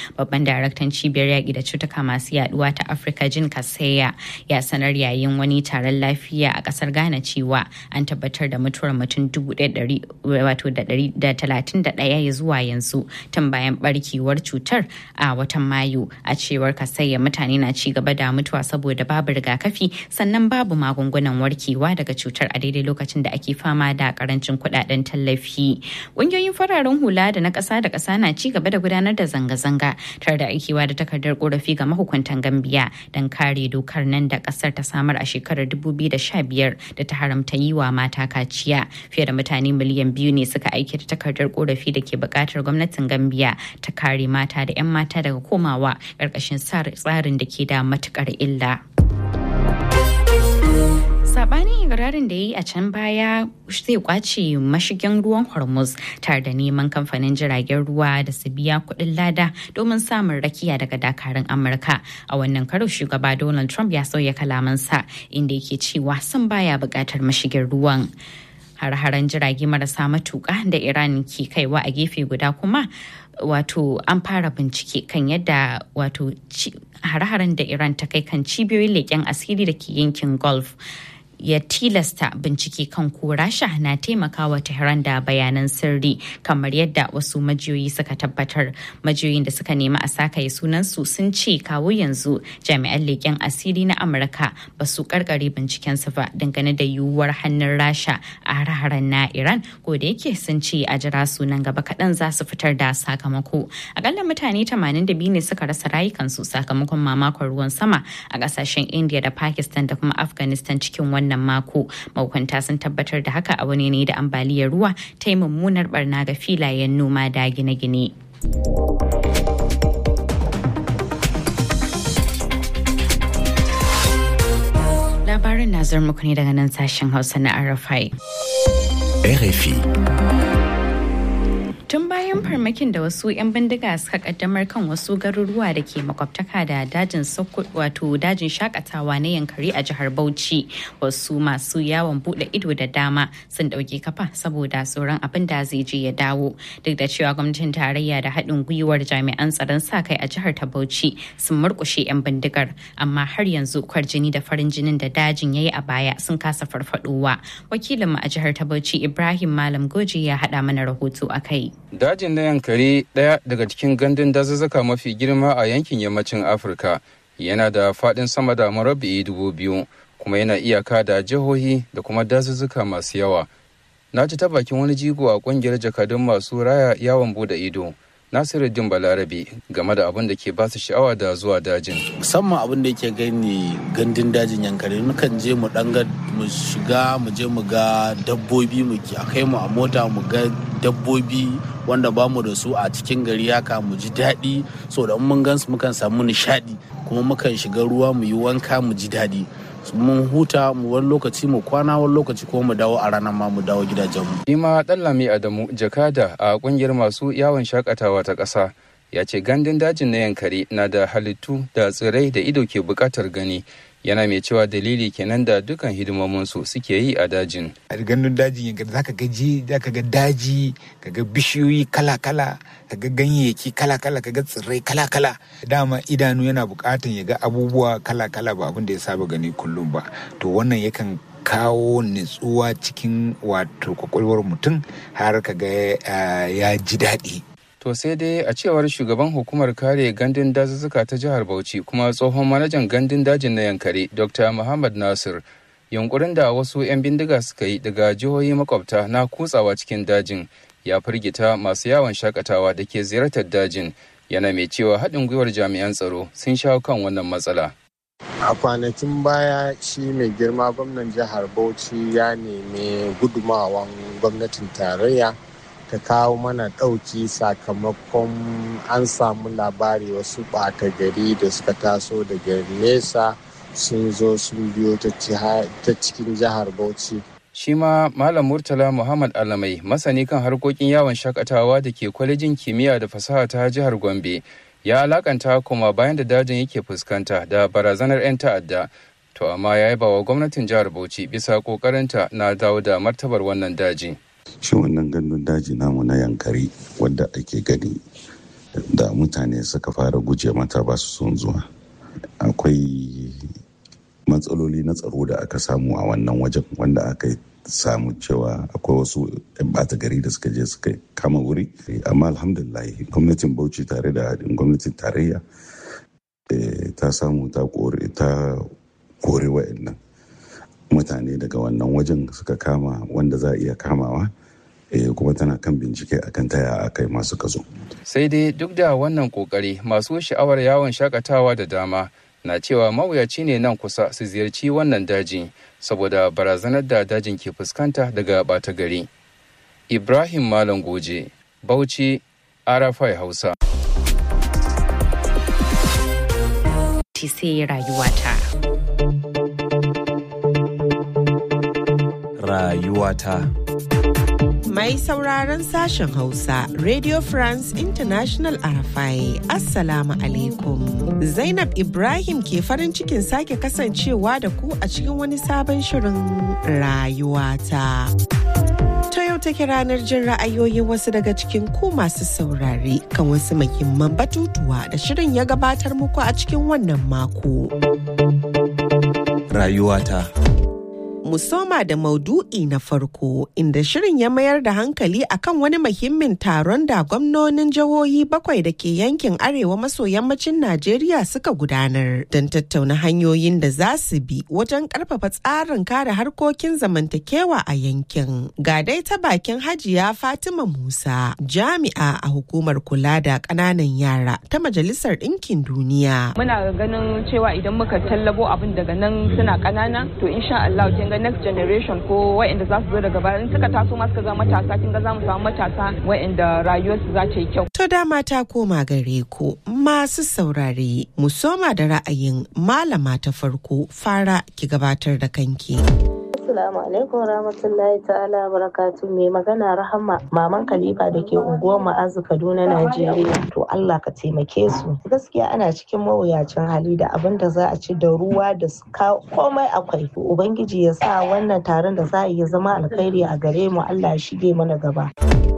babban daraktan cibiyar yaƙi da cutuka masu yaduwa ta afirka jin kaseya ya sanar yayin wani taron lafiya a ƙasar ghana cewa an tabbatar da mutuwar mutum ɗaya ya zuwa yanzu tun bayan barkewar cutar a watan mayu a cewar kasayya mutane na ci gaba da mutuwa saboda babu rigakafi sannan babu magungunan warkewa daga cutar a daidai lokacin da ake fama da karancin kudaden tallafi ƙungiyoyin fararen hula da na ƙasa da ƙasa na ci gaba da gudanar da zanga-zanga tare da aikewa da takardar korafi ga mahukuntan gambiya don kare dokar nan da ƙasar ta samar a shekarar 2015 da ta haramta yi wa mata kaciya fiye da mutane miliyan biyu ne suka aiki da takardar korafi da ke buƙatar gwamnatin gambiya ta kare mata da 'yan mata daga komawa ƙarƙashin tsarin da ke da matuƙar illa. sabanin ikirarin da ya yi a can baya zai kwace mashigin ruwan hormuz tare da neman kamfanin jiragen ruwa da su biya kuɗin lada domin samun rakiya daga dakarun amurka a wannan karo shugaba donald trump ya sauya kalamansa inda yake cewa sun baya buƙatar mashigin ruwan har-haren jirage marasa matuƙa da iran ke kaiwa a gefe guda kuma wato an fara bincike kan yadda wato har-haren da iran ta kai kan cibiyoyin leƙen asiri da ke yankin gulf ya tilasta bincike kan ko rasha na taimakawa tehran da bayanan sirri kamar yadda wasu majiyoyi suka tabbatar majiyoyin da suka nemi a sakaye sunansu sun ce kawo yanzu jami'an leƙen asiri na amurka ba su karkare bincikensu ba dangane da yiwuwar hannun rasha a har na iran ko da yake sun ce a jira sunan gaba kaɗan za su fitar da sakamako akalla mutane 82 ne suka rasa rayukansu sakamakon mamakon ruwan sama a ƙasashen india da pakistan da kuma afghanistan cikin wannan wannan mako mahukunta sun tabbatar da haka a wani ne da ambaliyar ruwa ta yi mummunar barna ga filayen noma da gine-gine. labarin na muku ne daga nan sashen hausa na arafai RFI. tun bayan farmakin da wasu 'yan bindiga suka kaddamar kan wasu garuruwa da ke makwabtaka da dajin wato dajin shakatawa na yankari a jihar bauchi wasu masu yawon bude ido da dama sun dauke kafa saboda tsoron abin da zai je ya dawo duk da cewa gwamnatin tarayya da haɗin gwiwar jami'an tsaron sa kai a jihar ta bauchi sun murkushe 'yan bindigar amma har yanzu kwarjini da farin jinin da dajin ya yi a baya sun kasa farfadowa wakilinmu a jihar ta bauchi ibrahim malam goji ya haɗa mana rahoto a kai Dajin na Yankari ɗaya daga cikin gandun dazuzzuka mafi girma a yankin yammacin Afirka yana da faɗin sama da marabbi'i dubu biyu kuma yana iyaka da jihohi da kuma dazuzzuka masu yawa. Na ji ta bakin wani jigo a ƙungiyar jakadun masu raya yawon bude ido. Nasiruddin Balarabe game da abin da ke ba su sha'awa da zuwa dajin. Musamman abin da yake gani gandun dajin yankari nukan je mu dan mu shiga mu je mu ga dabbobi mu a kai mu a mota mu ga dabbobi wanda ba mu da su a cikin gari haka mu ji daɗi so da mun gan su mukan samu nishaɗi kuma mukan shiga ruwa mu yi wanka mu ji daɗi mun huta mu wani lokaci mu kwana wani lokaci ko mu dawo a ranar ma mu dawo gidajenmu. Ima Ɗanlami Adamu Jakada a ƙungiyar masu yawon shakatawa ta ƙasa ya ce gandun dajin na yankari na da halittu da tsirrai da ido ke buƙatar gani yana mai cewa dalili kenan da dukan hidimominsu suke yi a dajin. A gandun dajin yankari zaka ga ji zaka ga daji kaga bishiyoyi kala-kala kaga ganyayyaki kala-kala kaga tsirrai kala-kala dama idanu yana bukatan ya ga abubuwa kala-kala ba abin da ya saba gani kullum ba to wannan yakan kawo nutsuwa cikin wato kwakwalwar mutum har kaga ya ji daɗi To sai dai a cewar shugaban hukumar kare gandun dazuzzuka ta jihar Bauchi kuma tsohon manajan gandun dajin na Yankari Dr. Muhammad Nasir yunkurin da wasu 'yan bindiga suka yi daga jihohi makwabta na kutsawa cikin dajin ya firgita masu yawon shakatawa da ke ziyartar dajin yana mai cewa haɗin gwiwar jami'an tsaro sun shawo kan wannan matsala. a kwanakin baya shi mai girma gwamnan jihar bauchi ya nemi gudumawan gwamnatin tarayya ta kawo mana ɗauki sakamakon an samu labari wasu ɓata gari da suka taso daga nesa sun zo sun biyo ta cikin jihar bauchi shi ma malam murtala muhammad alamai masani kan harkokin yawon shakatawa da ke kwalejin kimiyya da fasaha ta jihar gombe ya alakanta kuma bayan da dajin yake fuskanta da barazanar 'yan ta'adda to amma ya yaba wa gwamnatin jihar bauchi bisa kokarinta na dawo da martabar wannan daji shi wannan gandun daji namu na yankari wadda ake gani da mutane suka fara guje mata ba su son zuwa akwai matsaloli na tsaro da aka samu a wannan wajen wanda aka samu cewa akwai wasu 'yan bata gari da suka je suka kama wuri amma alhamdulillah gwamnatin bauchi tare da haɗin gwamnatin tarayya ta samu ta kore wa'annan mutane daga wannan wajen suka kama wanda za a iya kamawa kuma tana kan bincike akan taya a kai masu kazo. sai dai duk da wannan kokari masu sha'awar yawon shakatawa da dama na cewa mawuyaci ne nan kusa su ziyarci wannan daji saboda barazanar da dajin ke fuskanta daga bata gari ibrahim malam goje bauchi arafai hausa sai rayuwata rayuwata Mai sauraron sashen Hausa, Radio France International Arafai, Assalamu alaikum. Zainab Ibrahim ke farin cikin sake kasancewa da ku a cikin wani sabon shirin rayuwata. Ta yau take ranar jin ra'ayoyin wasu daga cikin ku masu saurare kan wasu muhimman batutuwa da shirin ya gabatar muku a cikin wannan mako. Rayuwata. mu soma da maudu'i na farko inda shirin ya mayar da hankali akan wani muhimmin taron da gwamnonin jihohi bakwai da ke yankin arewa maso yammacin Najeriya suka gudanar don tattauna hanyoyin da za su bi wajen karfafa tsarin kare harkokin zamantakewa a yankin. Ga dai ta bakin hajiya Fatima Musa jami'a a hukumar kula da ƙananan yara ta Majalisar Ɗinkin Duniya. Muna ganin cewa idan muka tallabo abin daga nan suna ƙanana to insha Allah kin ga next generation ko waɗanda za su zo daga baya in suka taso ma suka zama matasa kin ga za mu samu matasa waɗanda rayuwarsu za ta yi kyau. To dama ta koma gare ku masu saurare mu soma da ra'ayin malama ta farko fara ki gabatar da kanki. Assalamu alaikum rahmatullahi ta'ala barakatu mai magana rahama maman Khalifa da ke unguwar Ma'azu Kaduna Najeriya. To Allah ka taimake su. Gaskiya ana cikin mawuyacin hali da abin da za a ci da ruwa da komai akwai. To Ubangiji ya sa wannan taron da za a yi zama alkhairi a gare mu Allah ya shige mana gaba.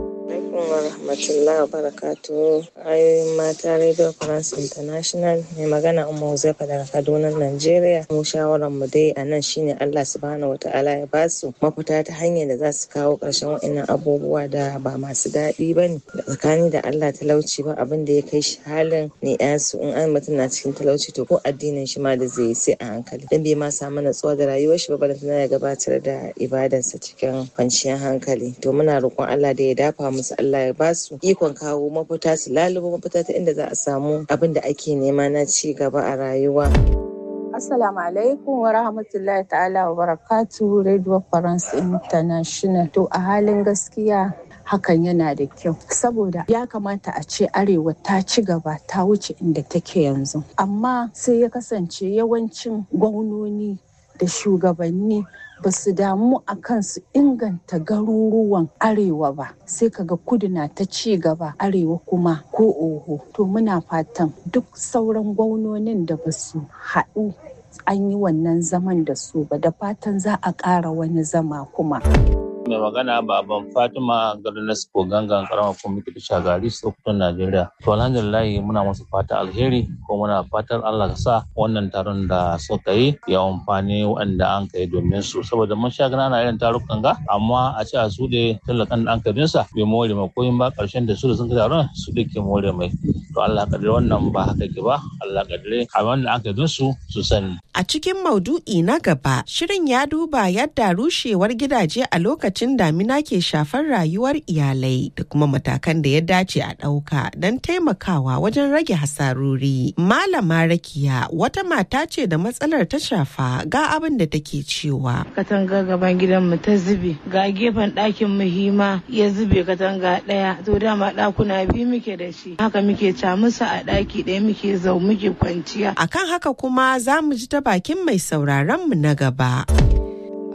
wa rahmatullahi wa barakatu ayoyin mata radio france international mai magana umma huzaifa daga kaduna nigeria mu shawaran mu dai a nan shine allah subhanahu wataala ya ba su mafita ta hanyar da za su kawo ƙarshen wa'annan abubuwa da ba masu daɗi ba ne da tsakani da allah talauci ba abin da ya kai shi halin ne su in an mutum na cikin talauci to ko addinin shi ma da zai yi sai a hankali dan bai ma samu natsuwa da rayuwar shi ba balantana ya gabatar da ibadansa cikin kwanciyar hankali to muna roƙon allah da ya dafa musu Allah ya basu ikon kawo mafita su lalubo mafita ta inda za a samu abin da ake nema na ci gaba a rayuwa. Assalamu alaikum wa rahmatullahi ta'ala wa barakatu Radio France International. To a halin gaskiya hakan yana da kyau saboda ya kamata a ce arewa ta ci gaba ta wuce inda take yanzu amma sai ya kasance yawancin gwamnoni da shugabanni ba su damu a kan su inganta garuruwan arewa ba sai kaga kudu na ta ci gaba arewa kuma ko oho to muna fatan duk sauran gwamnonin da ba su haɗu an yi wannan zaman da su ba da fatan za a ƙara wani zama kuma. mai magana baban fatima garin ko gangan karamar kwamitin da shagari sokoton najeriya to alhamdulillah muna musu fata alheri ko muna fatan allah ka sa wannan taron da suka yi ya amfani waɗanda an kai domin su saboda mun sha gana irin tarukan ga amma a ce a su da talakan da an kai sa bai more mai koyin ba karshen da su da sun kai taron su da ke more mai to allah kadire wannan ba haka ke ba allah kadire a wanda an kai su su sani a cikin maudu'i na gaba shirin ya duba yadda rushewar gidaje a lokacin lokacin damina ke shafar rayuwar iyalai da kuma matakan da ya dace a ɗauka don taimakawa wajen rage hasarori. Malama Rakiya wata mata ce da matsalar ta shafa ga abin da take cewa. Katanga gaban gidanmu ta zube, ga gefen ɗakin muhima ya zube katanga ɗaya, to dama ɗakuna biyu muke da shi. Haka muke camusa a ɗaki ɗaya muke zau muke kwanciya. Akan haka kuma za mu ji ta bakin mai sauraron mu na gaba.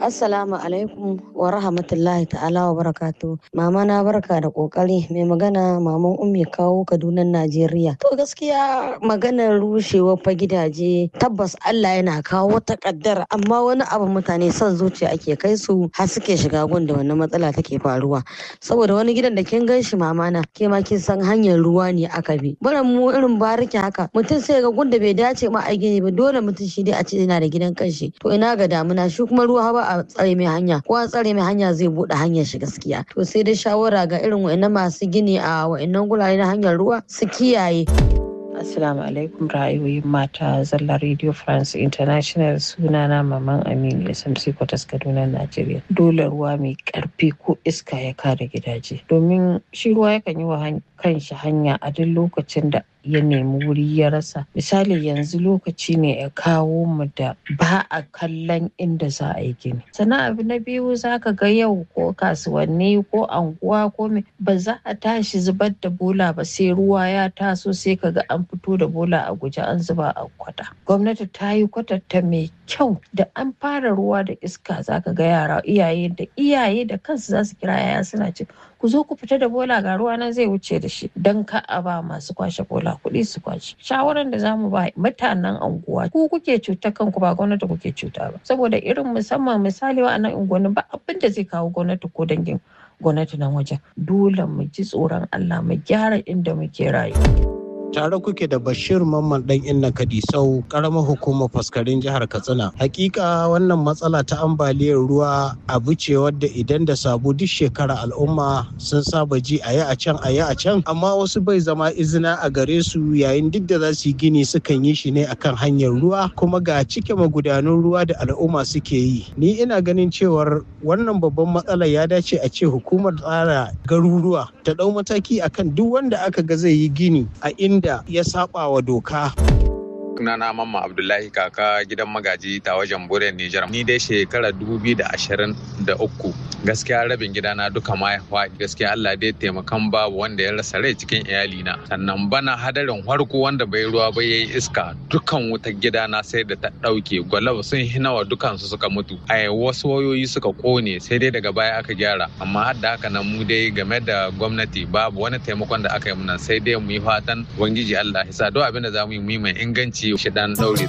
Assalamu alaikum wa rahmatullahi ta'ala wa barakatu. Mama na barka da kokari mai magana maman ummi kawo Kaduna Najeriya. To gaskiya maganar rushewar fa gidaje tabbas Allah yana kawo wata kaddara amma wani abu mutane son zuciya ake kai su har suke shiga gun da wannan matsala take faruwa. Saboda wani gidan da kin gan shi mama na ke ma kin san hanyar ruwa ne aka bi. Baran mu irin bariki haka mutum sai ga gun da bai dace ma a gini ba dole mutum shi dai a ce yana da gidan kanshi. To ina ga damuna shi kuma ruwa ba a tsare mai hanya ko an tsare mai hanya zai bude hanyar shi gaskiya to sai dai shawara ga irin wa'annan masu gini a wa'annan gurare na hanyar ruwa su kiyaye Assalamu alaikum ra'ayoyin mata zalla Radio France International sunana Maman Aminu SMC Kwatas Kaduna Najeriya. Dole ruwa mai karfi ko iska ya kare gidaje. Domin shi ruwa yakan yi wa kanshi hanya a duk lokacin da ya nemi wuri ya rasa. Misali yanzu lokaci ne ya kawo mu da ba a kallon inda za a yi gini. Sannan abu na biyu za ka ga yau ko kasuwanni ko anguwa ko me ba za a tashi zubar da bola ba sai ruwa ya taso sai ka ga an fito da bola a guje an zuba a kwata. Gwamnati ta yi kwatanta mai kyau da an fara ruwa da iska za ka ga yara iyaye da iyaye da kansu za su kira yaya suna ce ku zo ku fita da bola ga ruwa nan zai wuce da shi don ka a ba masu kwashe bola kuɗi su kwashe. Shawaran da zamu ba mutanen anguwa ku kuke cuta kanku ba gwamnati kuke cuta ba saboda irin musamman misali wa nan unguwanni ba abin da zai kawo gwamnati ko dangin gwamnati nan wajen dole mu ji tsoron Allah mu gyara inda muke rayuwa. tare kuke da bashir mamman dan inna kadisau karamar hukumar faskarin jihar katsina hakika wannan matsala ta ambaliyar ruwa abu ce wadda idan da sabu duk shekara al'umma sun saba ji a yi a can a yi a can amma wasu bai zama izina a gare su yayin duk da za su yi gini sukan yi shi ne akan hanyar ruwa kuma ga cike magudanun ruwa da al'umma suke yi ni ina ganin cewar wannan babban matsala ya dace a ce hukumar tsara garuruwa ta dau mataki akan duk wanda aka ga zai yi gini a inda da ya saba wa doka. sunana mamma abdullahi kaka gidan magaji ta wajen bure nijar ni dai shekara 2023 gaskiya rabin gidana duka ma ya faɗi gaskiya allah dai taimakan babu wanda ya rasa rai cikin iyalina sannan bana hadarin harko wanda bai ruwa ba yayi iska dukan wutar gidana sai da ta ɗauke gwalab sun hinawa dukansu suka mutu a wasu wayoyi suka kone sai dai daga baya aka gyara amma har da haka nan mu dai game da gwamnati babu wani taimakon da aka yi muna sai dai mu yi fatan ubangiji allah ya sa duk abin da za mu yi mu yi mai inganci shi dan daure.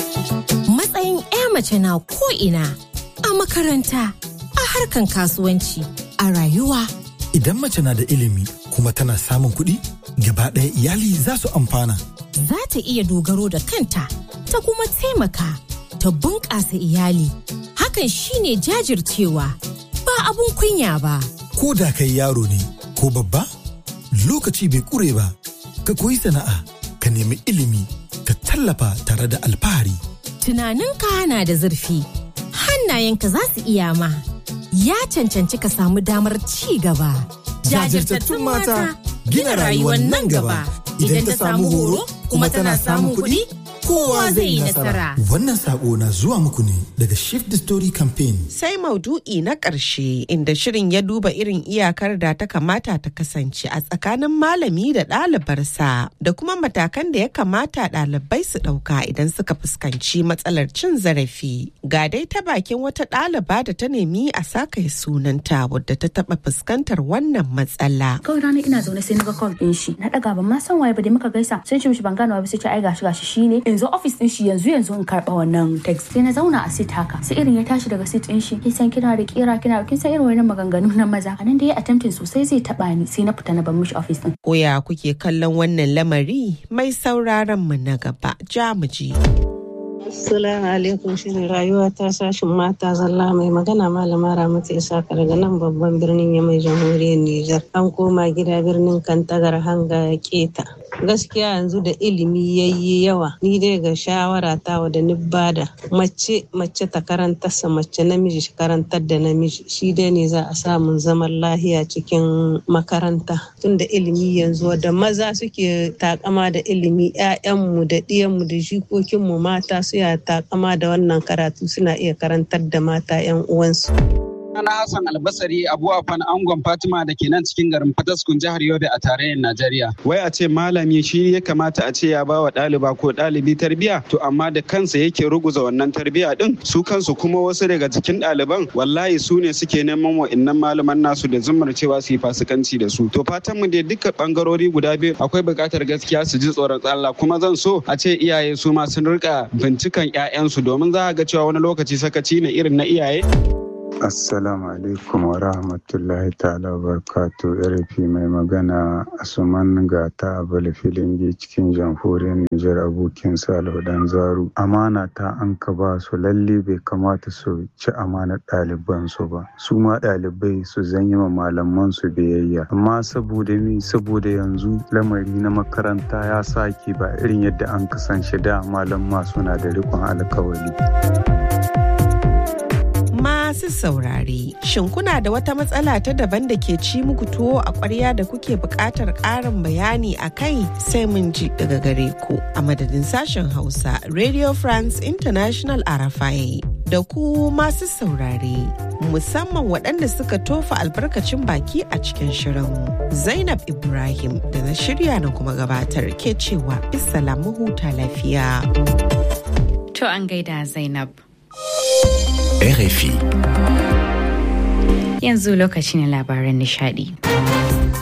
Matsayin 'ya mace na ko'ina a makaranta, a harkan kasuwanci, a rayuwa. Idan mace na da ilimi kuma tana samun kuɗi, gaba ɗaya iyali za su amfana. Za ta iya dogaro da kanta, ta kuma taimaka, ta bunƙasa iyali. Hakan shine jajircewa, ba abun kunya ba. Ko da kai yaro ne, ko babba, lokaci bai ƙure ba, ka koyi sana'a, ka nemi ilimi, ka tallafa tare da alfahari. Tunaninka na da zurfi, hannayenka za su iya ma. Ya cancanci ka samu damar ci gaba. Jajirtattun mata gina rayuwar nan gaba. Idan ta samu horo kuma tana samun kuɗi, kowa zai yi nasara. Wannan sako na zuwa muku ne daga Shift the Story Campaign. Sai maudu'i na ƙarshe inda shirin ya duba irin iyakar da ta kamata ta kasance a tsakanin malami da ɗalibarsa da kuma matakan da ya kamata ɗalibai su ɗauka idan suka fuskanci matsalar cin zarafi. Ga dai ta bakin wata ɗaliba da ta nemi a saka sunanta wadda ta taɓa fuskantar wannan matsala. Kawai rana ina zaune sai na ga call ɗin shi. Na ɗaga ban ma san waye ba dai muka gaisa. Sai ce mishi ban gane ba sai ce ai gashi gashi shine in zo office din shi yanzu yanzu in karba wannan text sai na zauna a sit haka sai irin ya tashi daga sit din shi kin san kina da kira kina kin san irin wannan maganganu na maza anan da ya attempting sosai zai taba ni sai na fita na bar mishi office din Koya kuke kallon wannan lamari mai sauraron mu na gaba jamuji. Assalamu alaikum shirin rayuwa ta sashin mata zalla mai magana malama Ramatu Isaka daga nan babban birnin Yamai jamhuriyar Nijar. An koma gida birnin Kantagar hanga ya keta. Gaskiya yanzu da ilimi yayi yawa ni dai ga shawara ta wa da ni bada mace mace ta karantarsa mace namiji shi karantar da namiji shi dai ne za a samun zaman lahiya cikin makaranta tunda ilimi yanzu da maza suke takama da ilimi 'ya'yanmu da ɗiyanmu da jikokinmu mata su ya takama da wannan karatu suna iya karantar da mata 'yan uwansu. Ana Hassan Albasari Abu Afan Angon Fatima da ke nan cikin garin Fataskun jihar Yobe a tarayyar Najeriya. Wai a ce malami shi ya kamata a ce ya ba wa ɗaliba ko ɗalibi tarbiyya to amma da kansa yake ruguza wannan tarbiyya din su kansu kuma wasu daga cikin ɗaliban wallahi su ne suke neman wa'innan malaman nasu da zumar cewa su yi fasikanci da su. To fatan mu dai duka bangarori guda biyu akwai buƙatar gaskiya su ji tsoron Allah kuma zan so a ce iyaye su ma sun rika bincikan 'ya'yansu domin za a ga cewa wani lokaci sakaci ne irin na iyaye. Assalamu alaikum wa rahmatullahi ta'ala wa barakatu RFI mai magana Asuman Gata Abel Filingi cikin jamhuriyar Nijar abokin Salihu Dan Zaru. Amana ta an ka ba su lalle bai kamata su ci amanar ɗaliban su ba. Su ma ɗalibai su zanyi ma malaman su biyayya. Amma saboda mi saboda yanzu lamari na makaranta ya sake ba irin yadda an kasance da malamma suna da rikon alkawari. masu saurare. Shin kuna da wata matsala ta daban da ke ci muku tuwo a ƙwarya da kuke buƙatar ƙarin bayani a kai sai mun ji daga gare ku a madadin sashen Hausa Radio France International Arafai. Da ku masu saurare, musamman waɗanda suka tofa albarkacin baki a cikin shirin. Zainab Ibrahim da na shirya na kuma gabatar ke cewa Isalamu huta lafiya. To an gaida Zainab. RFI. Yanzu lokacin labaran nishadi.